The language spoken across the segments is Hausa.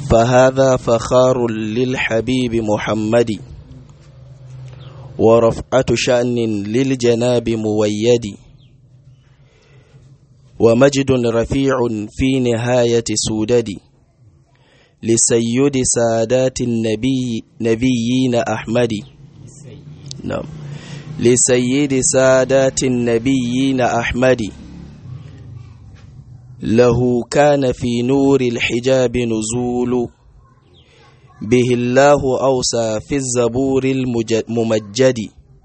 فهذا فخار للحبيب محمد ورفعة شأن للجناب مويد ومجد رفيع في نهاية سودد لسيد سادات النبي نبيين أحمد نعم لسيد سادات النبيين أحمد له كان في نور الحجاب نزول به الله أوصى في الزبور الممجد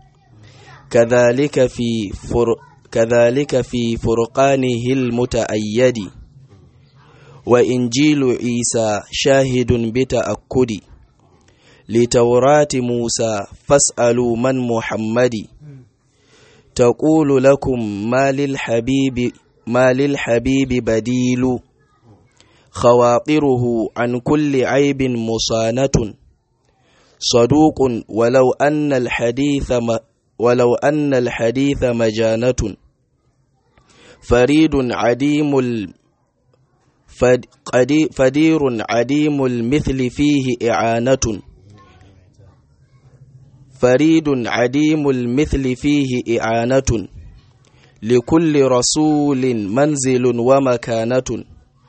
كذلك في فر كذلك في فرقانه المتأيد وإنجيل عيسى شاهد بتأكد لتوراة موسى فاسألوا من محمد تقول لكم ما للحبيب ما للحبيب بديل خواطره عن كل عيب مصانة صدوق ولو أن الحديث م ولو أن الحديث مجانة فريد عديم ال فدير عديم المثل فيه إعانة فريد عديم المثل فيه إعانة لكل رسول منزل ومكانة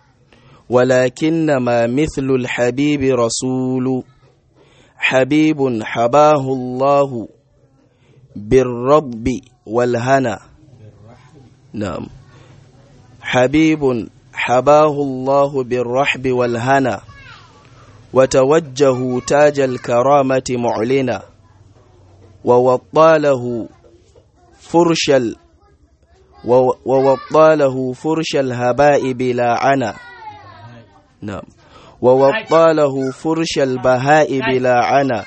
ولكنما مثل الحبيب رسول حبيب حباه الله بالرب والهنا نعم حبيب حباه الله بالرحب والهنا وتوجه تاج الكرامة معلنا ووطاله فرش ال ووطاله فرش الهباء بلا عنا نعم ووطاله فرش البهاء بلا عنا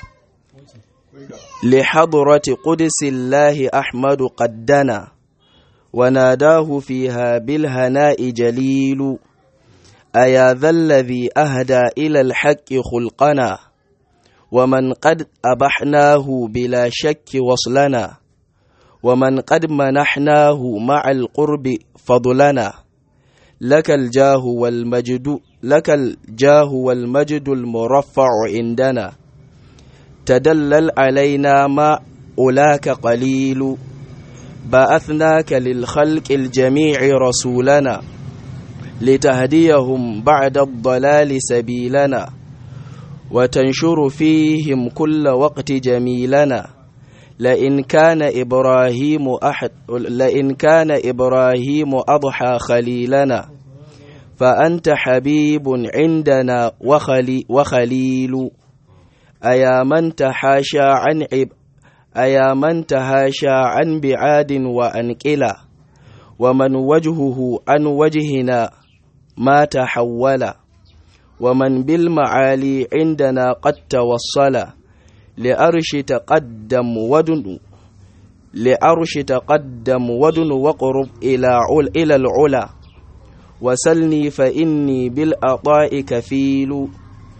لحضرة قدس الله أحمد قدنا وناداه فيها بالهناء جليل أيا ذا الذي أهدى إلى الحق خلقنا ومن قد أبحناه بلا شك وصلنا ومن قد منحناه مع القرب فضلنا لك الجاه والمجد لك الجاه والمجد المرفع عندنا تدلل علينا ما أولاك قليل بعثناك للخلق الجميع رسولنا لتهديهم بعد الضلال سبيلنا وتنشر فيهم كل وقت جميلنا لئن كان إبراهيم أحد لئن كان إبراهيم أضحى خليلنا فأنت حبيب عندنا وخلي وخليل أيا من تحاشى عن عب أيا من تهاشى عن بعاد وأنكلا ومن وجهه عن وجهنا ما تحول ومن بالمعالي عندنا قد توصل لأرش تقدم ودن لأرش تقدم ودن وقرب إلى عل إلى العلا وسلني فإني بالأطاء كفيل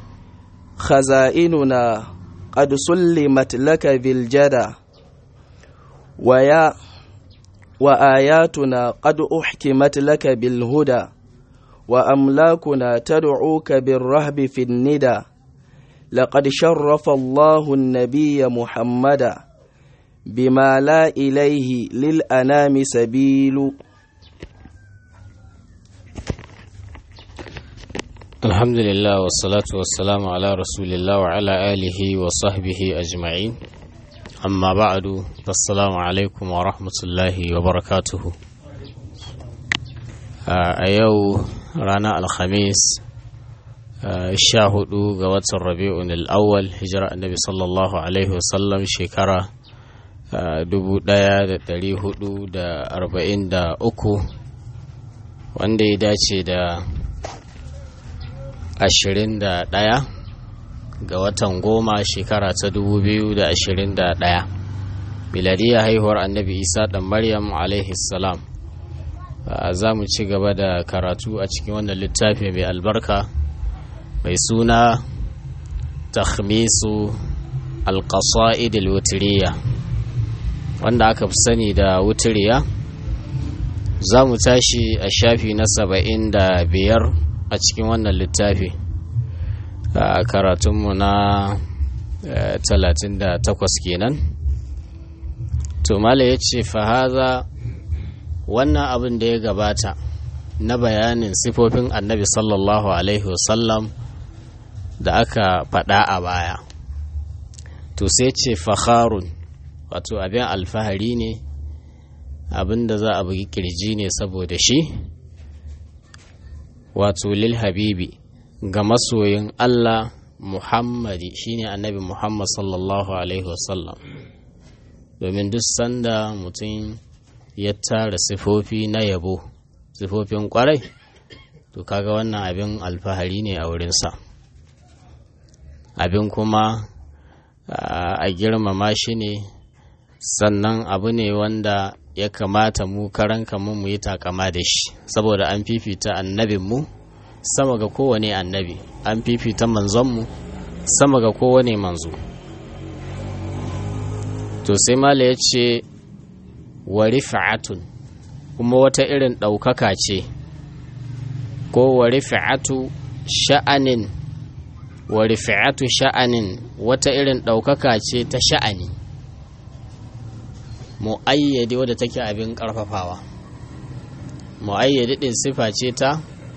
خزائننا قد سلمت لك ذي الجدى ويا وآياتنا قد أحكمت لك بالهدى وأملاكنا تدعوك بالرهب في الندى لقد شرف الله النبي محمدا بما لا إليه للأنام سبيل الحمد لله والصلاة والسلام على رسول الله وعلى آله وصحبه أجمعين أما بعد فالسلام عليكم ورحمة الله وبركاته أيو رانا الخميس sha hudu ga watan rabi'un al'awwal hijira annabi sallallahu alaihi wasallam shekara dubu daya da dari hudu da arba'in da uku wanda ya dace da ashirin da daya ga watan goma shekara ta dubu biyu da ashirin da daya miladiyya haihuwar annabi isa dan maryam alaihi salam za mu ci gaba da karatu a cikin wannan littafi mai albarka mai suna takhmisu alƙasa'id wutiriya wanda aka fi sani da wutiriya za mu tashi a shafi na saba'in da biyar a cikin wannan littafi a karatunmu na talatin da takwas kenan to mala ya ce fahaza wannan abin da ya gabata na bayanin sifofin annabi sallallahu alaihi wasallam da aka faɗa a baya to sai ce fakharun wato abin alfahari ne abin da za a bugi kirji ne saboda shi wato lil habibi ga masoyin Allah Muhammadi shine annabi Muhammad sallallahu alaihi wasallam domin duk sanda mutum ya tara sifofi na yabo sifofin kwarai to kaga wannan abin alfahari ne a wurinsa abin kuma a girmama shi ne sannan abu ne wanda ya kamata mu karan mu mu yi takama da shi saboda an fifita annabinmu sama ga kowane annabi an fifita manzonmu sama ga kowane manzo to sai mala ya ce wa rifa'atun kuma wata irin ɗaukaka ce ko wa rifa'atu sha'anin wa rifa'atu sha'anin wata irin ɗaukaka ce ta sha'ani mu'ayyadi wadda take abin ƙarfafawa mu'ayyadi ɗin sifa ce ta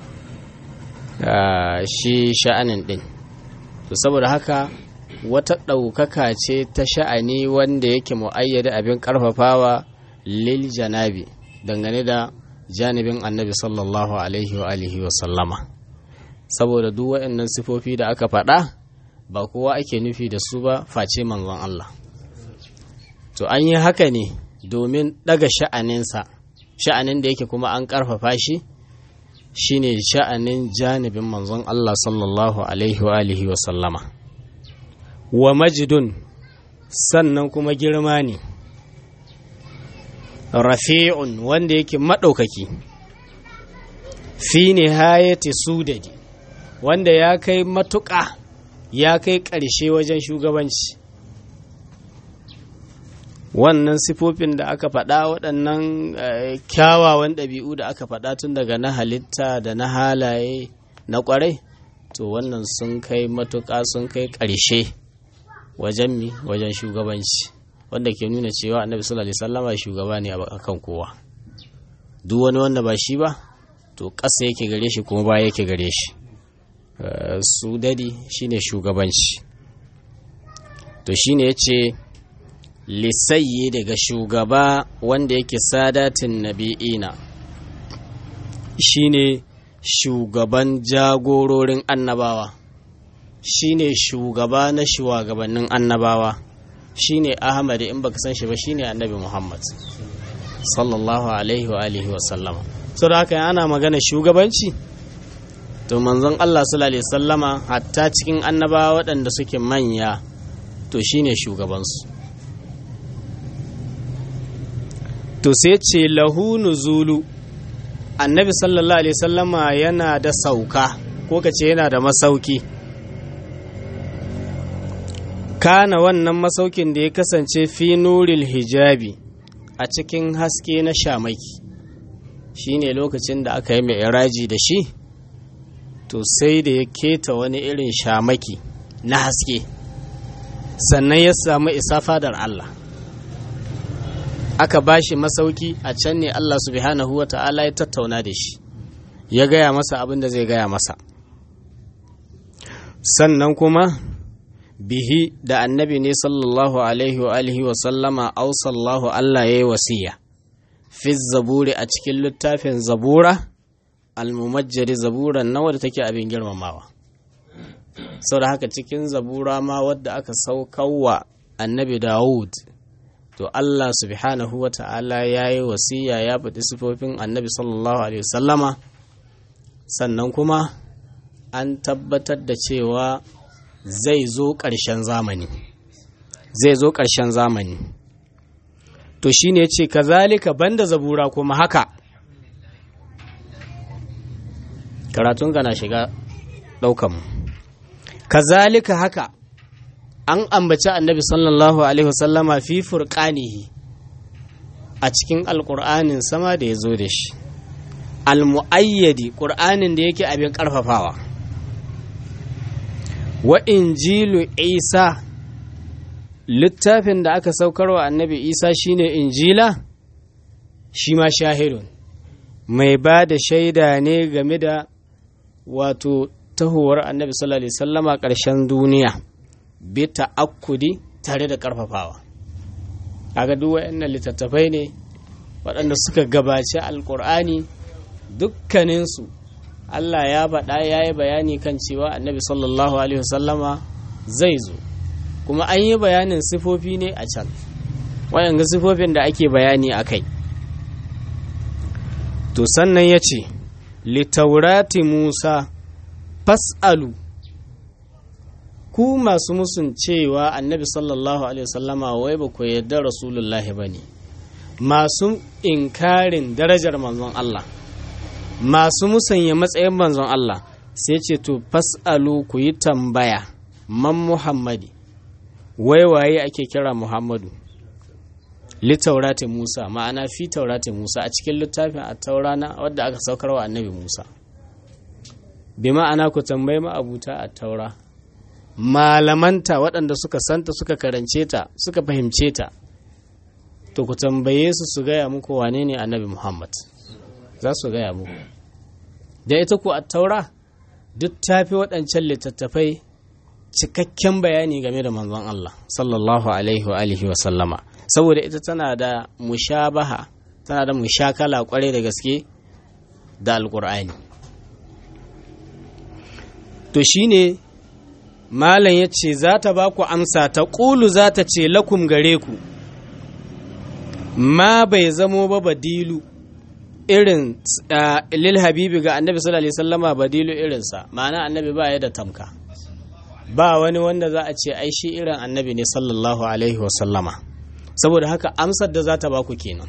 shi sha'anin ɗin to saboda haka wata ɗaukaka ce ta sha'ani wanda yake mu'ayyadi abin ƙarfafawa lil janabi dangane da janibin annabi sallallahu alaihi wa alihi wa sallama saboda duk waɗannan sifofi da aka faɗa ba kowa ake nufi da su ba face manzon Allah to an yi haka ne domin ɗaga sha'aninsa sha'anin da yake kuma an ƙarfafa shi shine sha'anin janibin manzon Allah sallallahu alaihi wa alihi wa sallama wa majidun sannan kuma girma ne rafi'un wanda yake maɗaukaki fi nihayati sudadi wanda ya kai matuƙa ya kai ƙarshe wajen shugabanci wannan sifofin da aka faɗa waɗannan kyawawan ɗabi'u da aka faɗa tun daga na halitta da na halaye na ƙwarai to wannan sun kai matuƙa sun kai ƙarshe wajen mi wajen shugabanci wanda ke nuna cewa annabi sallallahu alaihi wasallama shugaba ne a kan kowa duk wani wanda ba shi ba to ƙasa yake gare shi kuma baya yake gare shi su dadi shine shugabanci to shine yace lisayyi daga shugaba wanda yake sadatin nabi'ina shine shugaban jagororin annabawa shine shugaba na shugabannin annabawa shine ahmad in baka san shi ba shine annabi muhammad sallallahu alaihi wa alihi wa sallama so da haka ana magana shugabanci to manzon Allah sallallahu alaihi sallama hatta cikin annabawa waɗanda suke manya to shine shugabansu to sai ce lahu nuzulu annabi sallallahu alaihi sallama yana da sauka ko ka ce yana da masauki kana wannan masaukin da ya kasance fi nuril hijabi a cikin haske na shamaki shine lokacin da aka yi mai iraji da shi to sai da ya keta wani irin shamaki na haske sannan ya samu isa fadar Allah aka ba shi masauki a can ne Allah subhanahu wa ta'ala ya tattauna da shi ya gaya masa abin da zai gaya masa sannan kuma bihi da annabi ne sallallahu alaihi wa alihi wa sallama ausallahu Allah ya yi wasiya fi zaburi a cikin littafin zabura almumajjari zaburan na wadda take abin girmamawa sau da haka cikin zabura ma wadda aka saukawa annabi dawud to Allah subhanahu wa ta'ala ya yi wasiya ya faɗi sifofin annabi sallallahu alaihi wasallama sannan kuma an tabbatar da cewa zai zo ƙarshen zamani zai zo ƙarshen zamani to shi ne ce kazalika banda zabura kuma haka karatunka na shiga ɗaukanmu kazalika haka an ambaci annabi sallallahu alaihi wasallama fi furqanihi a cikin alƙur'anin sama da ya zo da shi almu'ayyadi ƙur'anin da yake abin ƙarfafawa wa injilu isa littafin da aka saukarwa annabi isa shine injila shi ma shahidun mai ba da shaida ne game da wato tahowar annabi sallallahu alaihi sallama ƙarshen duniya bi ta'akkudi tare da ƙarfafawa kaga duk waɗannan littattafai ne waɗanda suka gabaci alƙur'ani dukkaninsu Allah ya faɗa ya yi bayani kan cewa annabi sallallahu alaihi wasallama zai zo kuma an yi bayanin sifofi ne a can waɗanda sifofin da ake bayani a kai to sannan ya ce litaurati musa fas'alu ku masu musun cewa annabi sallallahu alaihi wasallama wai ba ku yarda rasulullahi ba ne masu inkarin darajar manzon Allah masu musanya matsayin manzon Allah sai ce to fas'alu ku yi tambaya man muhammadi wai waye ake kira muhammadu littaurati musa ma'ana fi taurati musa a cikin littafin a taurana wadda aka saukar wa annabi musa bi ma'ana ku tambayi ma'abuta a taura malamanta waɗanda suka santa suka karance ta suka fahimce ta to ku tambaye su su gaya muku wane ne annabi muhammad za su gaya muku da ita ku a taura duk tafi waɗancan littattafai cikakken bayani game da manzon Allah sallallahu alaihi wa alihi wa sallama saboda ita tana da mushabaha tana da mushakala kwarai da gaske da alkur'ani to shine malam ya ce za ta ba ku amsa ta ƙulu za ta ce lakum gare ku ma bai zamo ba badilu irin lil habibi ga annabi sallallahu alaihi wasallama badilu irinsa ma'ana annabi ba ya da tamka ba wani wanda za a ce ai shi irin annabi ne sallallahu alaihi wasallama saboda haka amsar da za ta baku kenan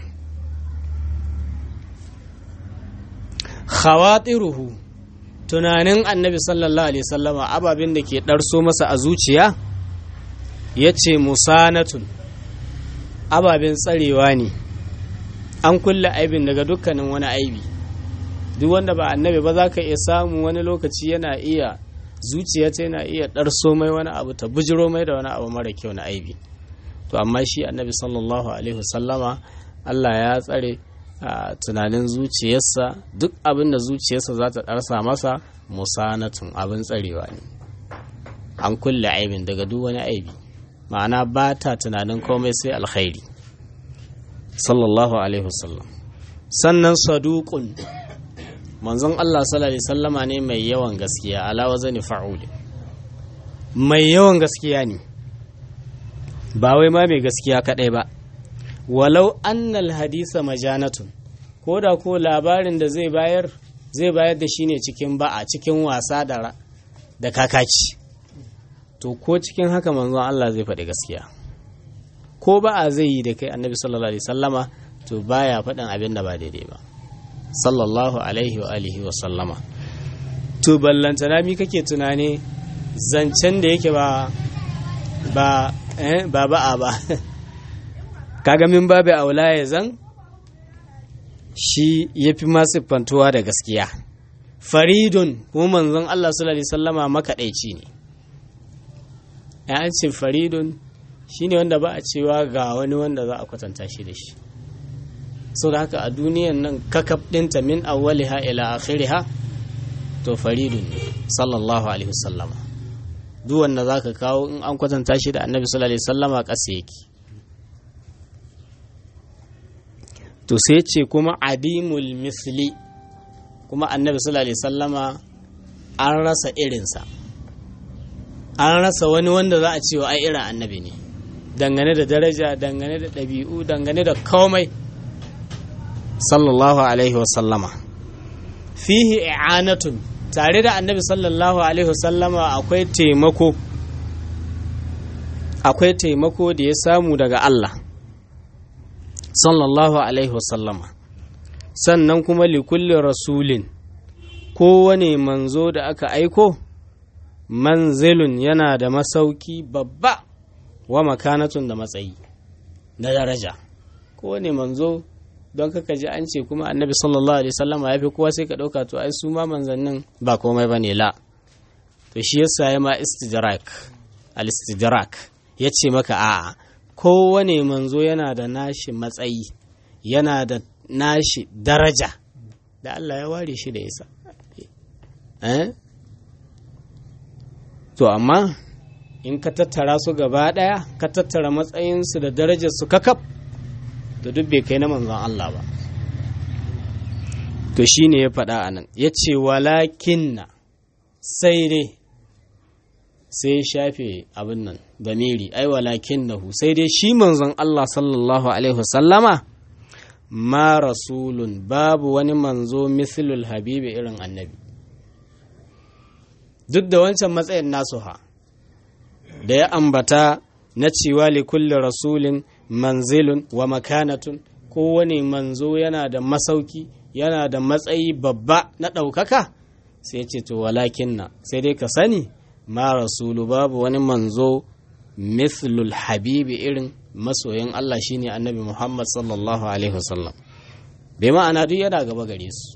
khawatiruhu tunanin annabi sallallahu alaihi wasallama ababin da ke ɗarso masa a zuciya ya ce musanatun ababen tsarewa ne an kulle aibin daga dukkanin wani aibi duk wanda ba annabi ba za ka iya samu wani lokaci yana iya zuciya ta yana iya ɗarso mai wani abu ta bujiro mai da wani abu mara kyau na aibi to amma shi annabi sallallahu alaihi wasallama Allah ya tsare a tunanin zuciyarsa duk abin da zuciyarsa za ta ɗarsa masa musanatun abin tsarewa ne an kulle aibin daga duk wani aibi ma'ana ba ta tunanin komai sai alkhairi sallallahu alaihi wasallam sannan saduqun manzon Allah sallallahu alaihi sallama ne mai yawan gaskiya ala wazani fa'uli mai yawan gaskiya ne ba wai ma mai gaskiya kadai ba walau annal hadisa majanatun ko da ko labarin da zai bayar zai bayar da shi ne cikin ba'a cikin wasa da da kakaci to ko cikin haka manzon Allah zai faɗi gaskiya ko ba'a zai yi da kai annabi sallallahu alaihi sallama to baya faɗin abin da ba daidai ba sallallahu alaihi wa alihi wa sallama to ballantana mi kake tunani zancen da yake ba ba eh, ba ba'a ba kaga min babu aula ya zan shi ya fi masu fantuwa da gaskiya faridun kuma manzon Allah sallallahu alaihi sallama makaɗaici ne ya ce faridun shi ne wanda ba a cewa ga wani wanda za a kwatanta shi da shi sau da haka a duniyan nan kakaf ɗinta min awwaliha ila akhiriha to faridun ne sallallahu alaihi wasallama duk wanda za ka kawo in an kwatanta shi da annabi sallallahu alaihi wasallama ƙasa yake to sai ce kuma adimul misli kuma annabi sallallahu alaihi wasallama an rasa irinsa an rasa wani wanda za a cewa ai irin annabi ne dangane da daraja dangane da ɗabi'u dangane da komai sallallahu alaihi wasallama fihi i'anatun tare da annabi sallallahu alaihi wasallama akwai taimako akwai taimako da ya samu daga Allah sallallahu alaihi wasallama sannan kuma likulli rasulin kowane manzo da aka aiko manzilun yana da masauki babba wa makanatun da matsayi na daraja kowane manzo don kaka ji an ce kuma annabi sallallahu alaihi wasallama ya fi kowa sai ka ɗauka to ai su ma manzannin ba komai ba ne la to shi yasa ya ma istidrak al-istidrak ya ce maka a'a kowane manzo yana da nashi matsayi yana da nashi daraja da Allah ya ware shi da isa eh to amma in ka tattara su gaba ɗaya ka tattara matsayinsu da darajarsu kakaf da duk bai kai na manzon Allah ba to shi ne ya faɗa a nan ya ce walakinna sai dai sai shafe abin nan damiri ai walakin nahu sai dai shi manzon Allah sallallahu alaihi wasallama ma rasulun babu wani manzo mithlul habibi irin annabi duk da wancan matsayin nasu ha da ya ambata na cewa li kulli rasulin manzilun wa makanatun kowane manzo yana da masauki yana da matsayi babba na ɗaukaka sai ce to walakin na sai dai ka sani ma rasulu babu wani manzo mithlul habibi irin masoyin Allah shine annabi Muhammad sallallahu alaihi wasallam bai ma'ana duk yana gaba gare su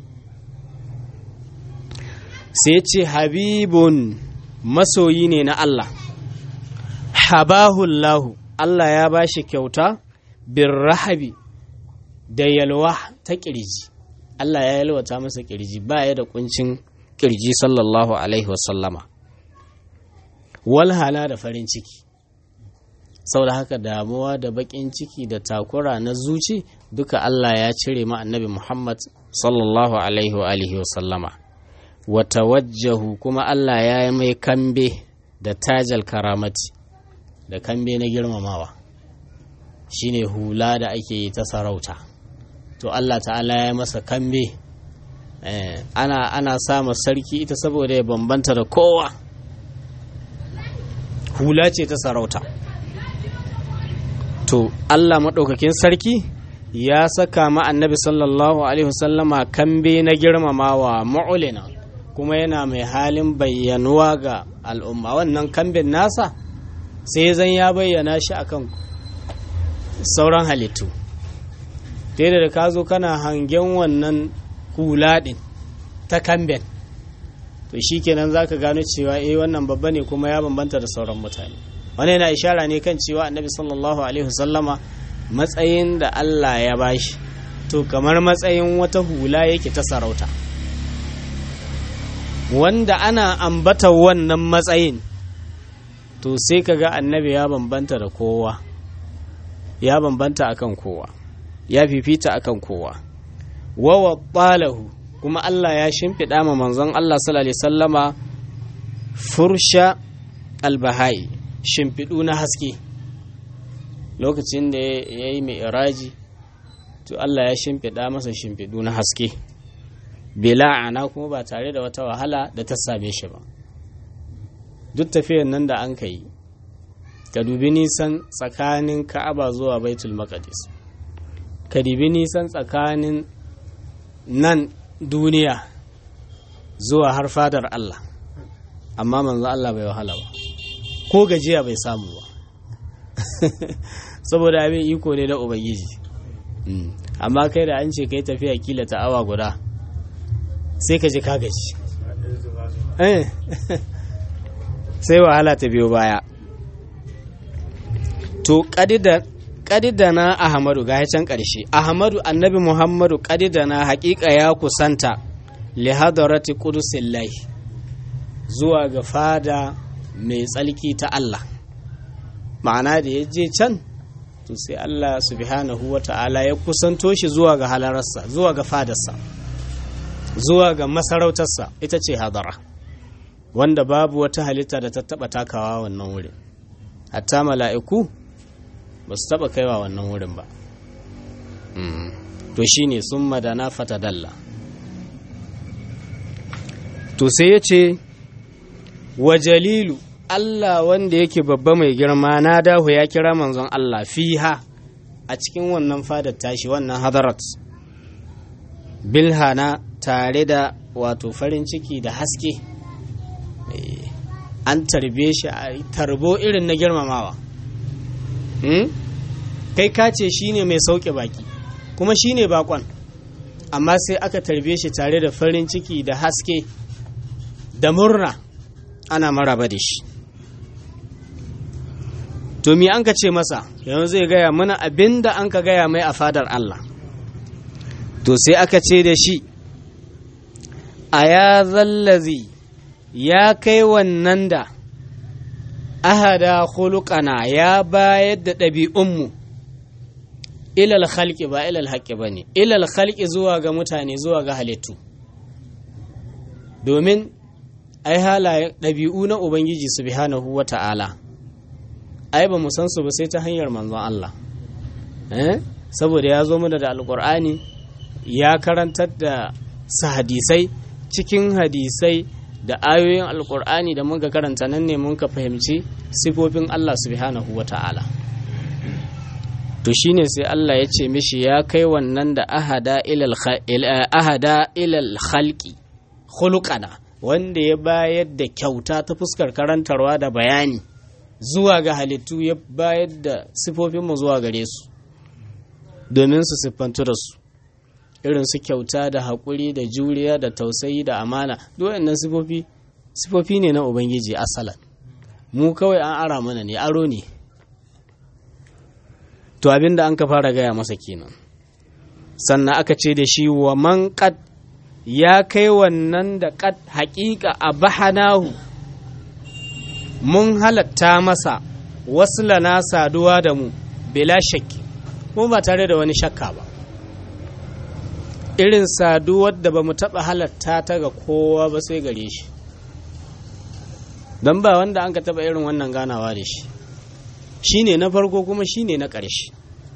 sai ce habibun masoyi ne na Allah habahullahu Allah ya ba shi kyauta bin rahabi da yalwa ta kirji Allah ya yalwata masa kirji ba ya da kuncin kirji sallallahu alaihi wasallama walhala da farin ciki sau da haka damuwa da bakin ciki da takura na zuci duka Allah ya cire ma annabi Muhammad sallallahu alaihi wa alihi wasallama wata wajjahu kuma Allah ya yi mai kambe da tajal karamati da kambe na girmamawa shine hula da ake yi ta sarauta to Allah ta'ala ya masa kambe ana ana sama sarki ita saboda ya bambanta da kowa hula ce ta sarauta to Allah maɗaukakin sarki ya saka ma annabi sallallahu alaihi wasallama kambe na girmamawa ma'ulina kuma yana mai halin bayyanuwa ga al'umma wannan kambin nasa sai zan ya bayyana shi akan sauran halittu ta da ka zo kana hangen wannan hula ɗin ta kamben to shi kenan za ka gano cewa eh wannan babba ne kuma ya bambanta da sauran mutane wani yana ishara ne kan cewa annabi sallallahu alaihi wasallama matsayin da Allah ya bashi to kamar matsayin wata hula yake ta sarauta wanda ana ambata wannan matsayin to sai ka ga annabi ya bambanta da kowa ya bambanta akan kowa ya fifita akan kowa wawa ɓalahu kuma Allah ya shimfiɗa ma manzon Allah sallallahu alaihi sallama fursha albahai shimfiɗu na haske lokacin da ya yi mai iraji to Allah ya shimfiɗa masa shimfiɗu na haske bila ana kuma ba tare da wata wahala da ta same shi ba duk tafiyar nan da an ka yi ka dubi nisan tsakanin ka'aba zuwa baitul maqdis ka dubi nisan tsakanin nan duniya zuwa har fadar Allah amma manzo Allah bai wahala ba ko gajiya bai samu ba saboda abin iko ne da ubangiji amma kai da an ce kai tafiya kila ta awa guda sai ka ji ka gaji sai wahala ta biyo baya to kadidana ahmadu ga can ƙarshe ahmadu annabi muhammadu kadidana haƙiƙa ya kusanta lihadarati qudusillahi zuwa ga fada mai tsalki ta Allah ma'ana da ya je can to sai Allah subhanahu wa ta'ala ya kusanto shi zuwa ga halararsa zuwa ga fadarsa zuwa ga masarautarsa ita ce hadara wanda babu wata halitta da ta taba takawa wannan wurin hatta mala'iku ba su taba kaiwa wannan wurin ba to shine sun madana fata dalla to sai ya ce wa jalilu Allah wanda yake babba mai girma na dahu ya kira manzon Allah fiha a cikin wannan fadar tashi wannan hadarat bilhana tare da wato farin ciki da haske an tarbe shi a tarbo irin na girmamawa kai ka ce shine mai sauke baki kuma shine bakon amma sai aka tarbe shi tare da farin ciki da haske da murna ana maraba da shi to me an ka ce masa yanzu zai gaya mana abin da an ka gaya mai a fadar Allah to sai aka ce da shi a ya zallazi ya kai wannan da ahada khuluqana ya bayar da ɗabi'unmu ilal khalqi ba ilal haqqi ba ne ilal khalqi zuwa ga mutane zuwa ga halittu domin ai halaye ɗabi'u na ubangiji subhanahu wa ta'ala ai ba mu san su ba sai ta hanyar manzon Allah eh saboda ya zo mana da alqur'ani ya karantar da su hadisai cikin hadisai da ayoyin alqur'ani da muka karanta nan ne mun ka fahimci sifofin Allah subhanahu wa ta'ala to shine sai Allah ya ce mishi ya kai wannan da ahada ilal ahada ilal khalqi khuluqana wanda ya bayar da kyauta ta fuskar karantarwa da bayani zuwa ga halittu ya bayar da sifofinmu zuwa gare su domin su siffantu da su irin su kyauta da haƙuri da juriya da tausayi da amana duk waɗannan sifofi sifofi ne na ubangiji asalan mu kawai an ara mana ne aro ne to abinda an ka fara gaya masa kenan sannan aka ce da shi wa man qad ya kai wannan da qad haƙiƙa a bahanahu mun halatta masa wasu lana saduwa da mu bila shakki kuma ba tare da wani shakka ba irin saduwar da ba mu taɓa halatta ta ga kowa ba sai gare shi don ba wanda an ka taɓa irin wannan ganawa da shi shi ne na farko kuma shi ne na ƙarshe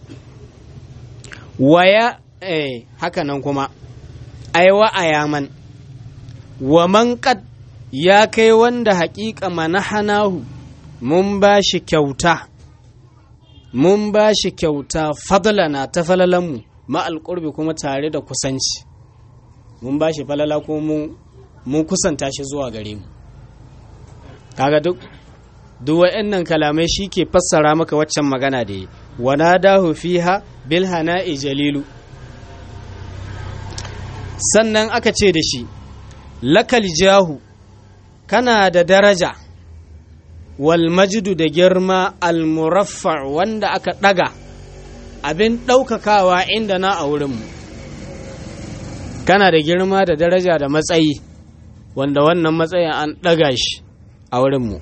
waya eh, haka nan kuma aiwa a yaman wa man qad ya kai wanda haƙiƙa manahanahu mun ba shi kyauta mun ba shi kyauta fadlana ta falalanmu ma'al ƙurbi kuma tare da kusanci mun ba shi falala ko mun kusanta shi zuwa gare mu kaga duk duk wa'annan kalamai shi ke fassara maka waccan magana da yi wana dahu fiha bil hana'i jalilu sannan aka ce da shi lakal jahu kana da daraja wal majdu da girma al muraffa wanda aka daga abin ɗaukakawa inda na a wurinmu kana da girma da daraja da matsayi wanda wannan matsayin an ɗaga shi a wurinmu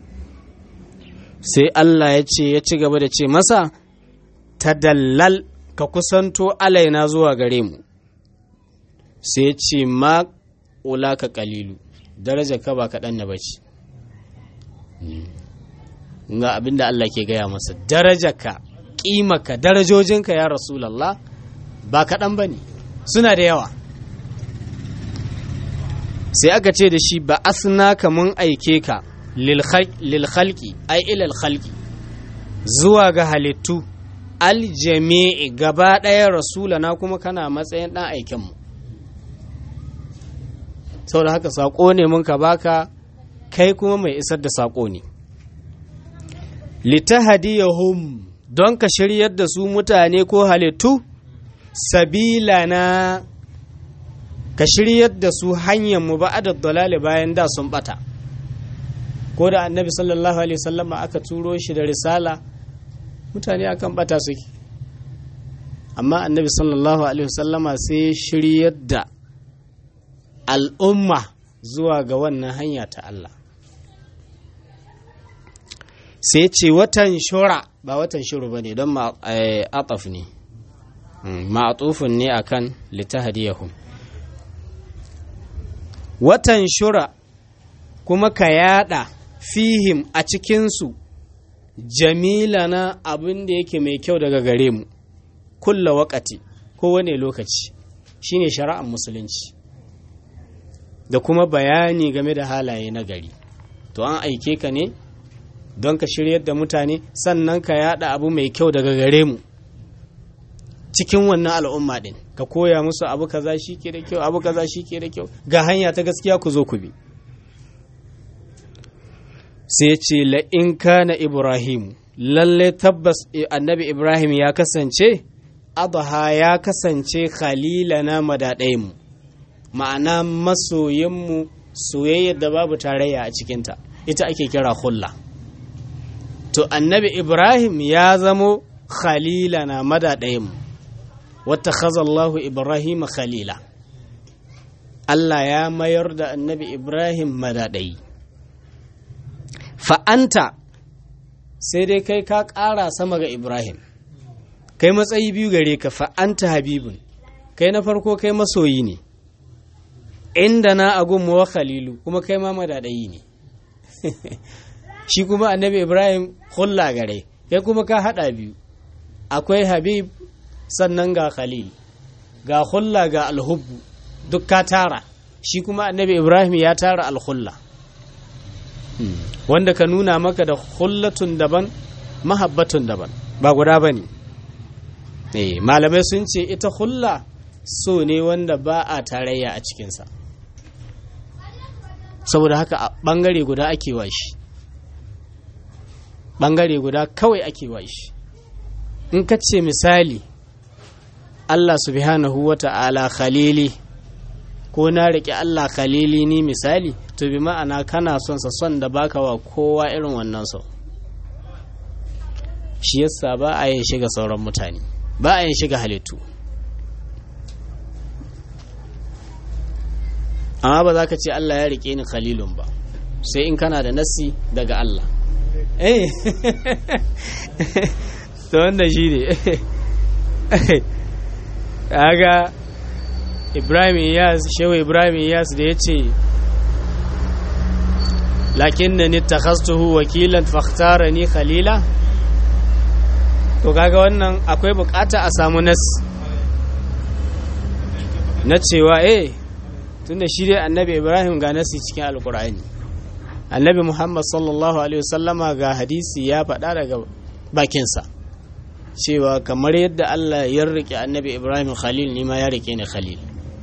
sai Allah ya ce ya ci gaba da ce masa ta dallal ka kusanto alaina zuwa gare mu sai ya ce ma ka kalilu daraja ka ba kaɗan na bace ga abin da Allah ke gaya masa daraja ka ƙimaka darajojinka ya rasulallah ba kaɗan ba ne suna da yawa sai aka ce da shi ba asna ka mun aike ka lilhalki ai ilal halki zuwa ga halittu aljami'i gaba ɗaya rasulana kuma kana matsayin ɗan aikinmu sau da haka saƙo ne mun ka baka kai kuma mai isar da saƙo ne litahadiyahum don ka shiryar da su mutane ko halittu sabila na ka shiryar da su hanyar mu ba'adar dalali bayan da sun bata ko da annabi sallallahu alaihi wasallama aka turo shi da risala mutane akan bata suke amma annabi sallallahu alaihi wasallama sai shiryar da al'umma zuwa ga wannan hanya ta Allah sai ce watan shura ba watan shuru ba ne don ma'ataf ne ma'atufin ne akan litahadiyahum watan shura kuma ka yada fihim a cikinsu jamila na abin da yake mai kyau daga gare mu kulla wakati kowane lokaci shine shari'ar musulunci da kuma bayani game da halaye na gari to an aike ka ne don ka shiryar da mutane sannan ka yada abu mai kyau daga gare mu cikin wannan al'umma din ka koya musu abu kaza shi ke da kyau abu kaza shi ke da kyau ga hanya ta gaskiya ku zo ku bi sai ce la'in kana ibrahim lalle tabbas annabi ibrahim ya kasance adha ya kasance khalilana madaɗayenmu ma'ana masoyinmu soyayyar da babu tarayya a cikinta ita ake kira hulla to annabi ibrahim ya zamo khalila na madaɗayin wata khazallahu ibrahim khalila Allah ya mayar da annabi ibrahim madaɗayi fa'anta sai dai kai ka ƙara sama ga ibrahim kai matsayi biyu gare ka fa'anta habibun kai na farko kai masoyi ne inda na agun wa khalilu kuma kai ma madadayi ne shi kuma annabi ibrahim hulla gare kai kuma ka hada biyu akwai habib sannan ga khalil ga hulla ga alhubbu duk ka tara shi kuma annabi ibrahim ya tara alhulla wanda ka nuna maka da hullatun daban mahabbatun daban ba guda ba ne malamai sun ce ita hulla so ne wanda ba a tarayya a cikinsa saboda haka a ɓangare guda ake wa shi ɓangare guda kawai ake wa shi in ka ce misali Allah subhanahu wa ta'ala khalili ko na riƙe Allah khalili ni misali to bi ma'ana kana son sa son da baka wa kowa irin wannan so shi yasa ba a yin shiga sauran mutane ba a yin shiga halittu amma ba za ka ce Allah ya rike ni khalilun ba sai in kana da nassi daga Allah eh to wanda shi ne aga Ibrahim Iyas shehu Ibrahim Iyas da ya ce lakin na nitakhastuhu wakilan fakhtara ni khalila to kaga wannan akwai bukata a samu nas na cewa eh tunda shi dai annabi ibrahim ga nasi cikin alkur'ani annabi muhammad sallallahu alaihi wasallama ga hadisi ya faɗa daga bakinsa cewa kamar yadda allah ya rike annabi ibrahim khalil ni ma ya rike ni khalil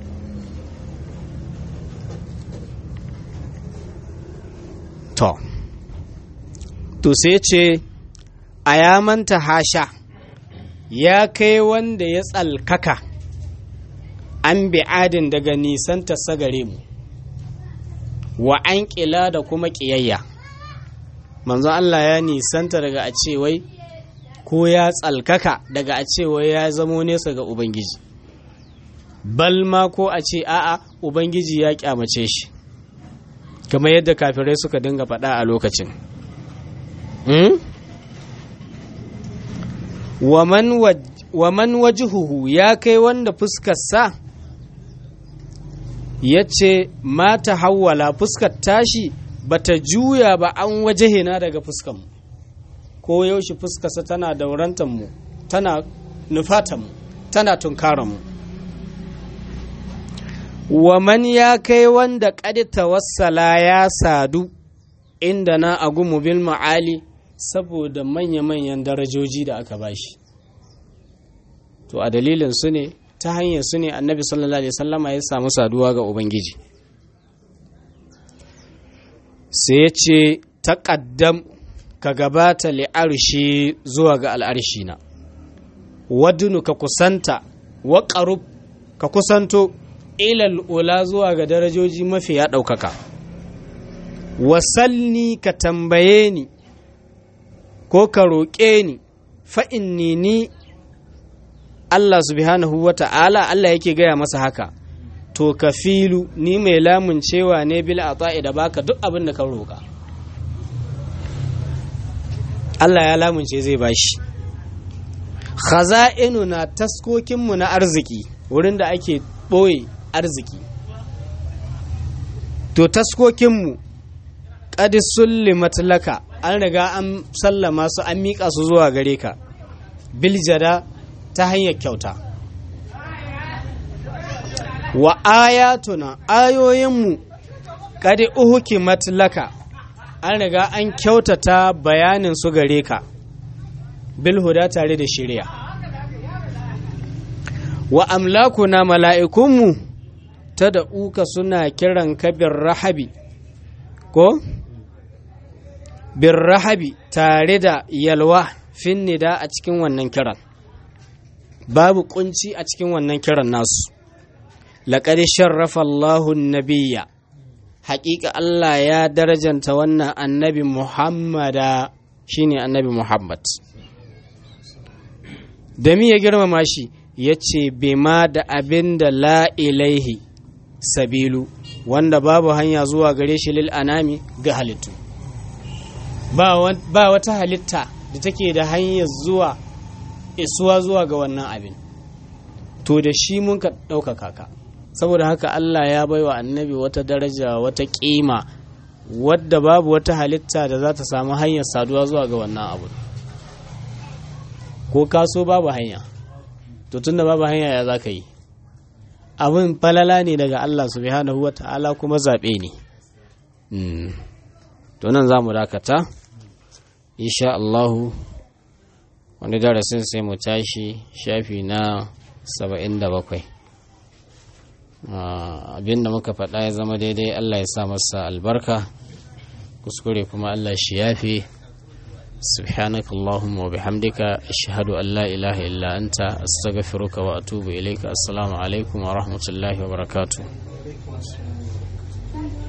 to to sai ce a ya manta hasha ya kai wanda ya tsalkaka an bi'adin daga nisanta sagare mu wa an ƙila da kuma ƙiyayya manzon Allah ya nisanta daga a cewai ko ya tsalkaka daga a cewai ya zamo nesa ga Ubangiji balma ko a ce a'a Ubangiji ya kyamace shi kamar yadda kafirai suka dinga faɗa a lokacin wa man wajihuhu ya kai wanda fuskarsa ya ce mata hawwala fuskar tashi bata juya ba an wajahina daga fuskanmu ko yaushe fuskarsa tana daurantanmu tana nufatanmu tana tunkaranmu wa man ya kai wanda ƙadi tawassala ya sadu inda na agumu bil ma'ali saboda manya-manyan darajoji da aka bashi to a dalilin su ne ta hanyar su ne annabi sallallahu alaihi wasallama ya samu saduwa ga ubangiji sai ya ce taƙaddam ka gabata li'arshi zuwa ga al'arshi na wadunu ka kusanta wa ƙarub ka kusanto ilal ula zuwa ga darajoji mafi ya ɗaukaka wasalni ka tambaye ni ko ka roƙe ni fa'inni ni Allah subhanahu wa ta'ala Allah yake gaya masa haka to ka filu ni mai lamun cewa ne bil a da baka duk abin da ka roƙa Allah ya lamunce zai bashi khaza'inu na taskokinmu na arziki wurin da ake ɓoye arziki to taskokinmu ƙadi sullimat laka an riga an sallama su an miƙa su zuwa gare ka biljada ta hanyar kyauta wa ayatuna ayoyinmu ƙadi uhukimat laka an riga an kyautata bayanin su gare ka bilhuda tare da shirya wa amlakuna mala'ikunmu ta da uka suna kiran kabin rahabi ko? bin rahabi tare da yalwa fin nida a cikin wannan kiran babu kunci a cikin wannan kiran nasu laƙari sharrafa Allahun nabiya haƙiƙa Allah ya darajanta wannan annabi Muhammada shine annabi Muhammad da mi ya girmama shi ya ce bima da abin da la ilaihi sabilu wanda babu hanya zuwa gare shi lil anami ga halittu ba wata halitta da take da hanyar zuwa isuwa zuwa ga wannan abin to da shi mun ka ɗaukaka ka saboda haka Allah ya baiwa annabi wata daraja wata ƙima wadda babu wata halitta da za ta samu hanyar saduwa zuwa ga wannan abu ko kaso babu hanya to tunda babu hanya ya za ka yi abin falala ne daga Allah subhanahu wa ta'ala kuma zaɓe ne to nan za mu dakata insha Allahu wani darasin sai mu tashi shafi na saba'in da bakwai abin da muka faɗa ya zama daidai Allah ya sa masa albarka kuskure kuma Allah shi yafi سبحانك اللهم وبحمدك أشهد أن لا إله إلا أنت أستغفرك وأتوب إليك السلام عليكم ورحمة الله وبركاته